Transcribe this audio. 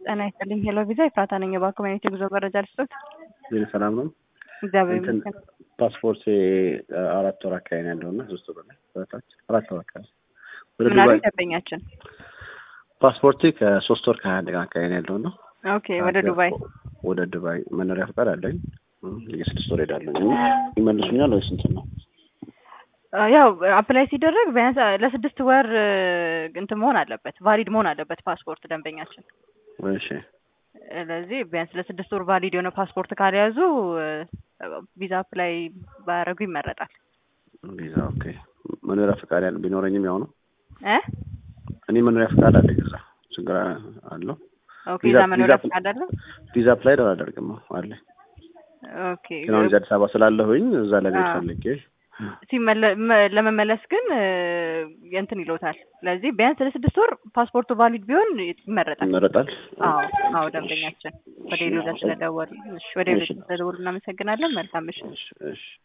ጤና ይስጥልኝ። ሄሎ ቪዛ የፍራታ ነኝ። የባንክ ኮሚኒቲ ጉዞ መረጃ ልስጦት። ዜና ሰላም ነው። እግዚአብሔር እንትን ይመስገን። ፓስፖርት አራት ወር አካባቢ ነው ያለው እና ሶስት ወር ላይ በታች አራት ወር አካባቢ ወደ ምን አሉ ዱባይ ደንበኛችን? ፓስፖርት ከሶስት ወር ከሀያ አንድ ቀን አካባቢ ነው ያለው እና ኦኬ ወደ ዱባይ ወደ ዱባይ መኖሪያ ፈቃድ አለኝ። እም፣ የስድስት ወር ሄዳለኝ ይመልሱኛል ወይስ እንትን ነው? አ፣ ያው አፕላይ ሲደረግ ቢያንስ አ፣ ለስድስት ወር እ፣ እንትን መሆን አለበት ቫሊድ መሆን አለበት ፓስፖርት ደንበኛችን። እሺ ስለዚህ ቢያንስ ለስድስት ወር ቫሊድ የሆነ ፓስፖርት ካልያዙ እ፣ ቪዛ አፕላይ ባያደርጉ ይመረጣል። ቪዛ ኦኬ። መኖሪያ ፈቃድ ያለ ቢኖረኝም ያው ነው። እ እኔ መኖሪያ ፈቃድ አለኝ እዛ ችግር አለው። ኦኬ ቪዛ- እዛ መኖሪያ ቪዛ- ፈቃድ አለ። ቪዛ አፕላይ አላደርግም አለ ኦኬ ግን አሁን እዚህ አዲስ አበባ ስላለሁኝ እዛ ለቤት አዎ። ፈልጌ ሲመለ መ- ለመመለስ ግን እ፣ እንትን ይሎታል። ስለዚህ ቢያንስ ለስድስት ወር ፓስፖርቱ ቫሊድ ቢሆን ይመረጣል። ይመረጣል። አዎ አዎ ደንበኛችን ወደ ሌሎች ስለደወሉ እሺ፣ ወደ ሌሎች ስለደወሉ እናመሰግናለን። መልካም ምሽት። እሺ እሺ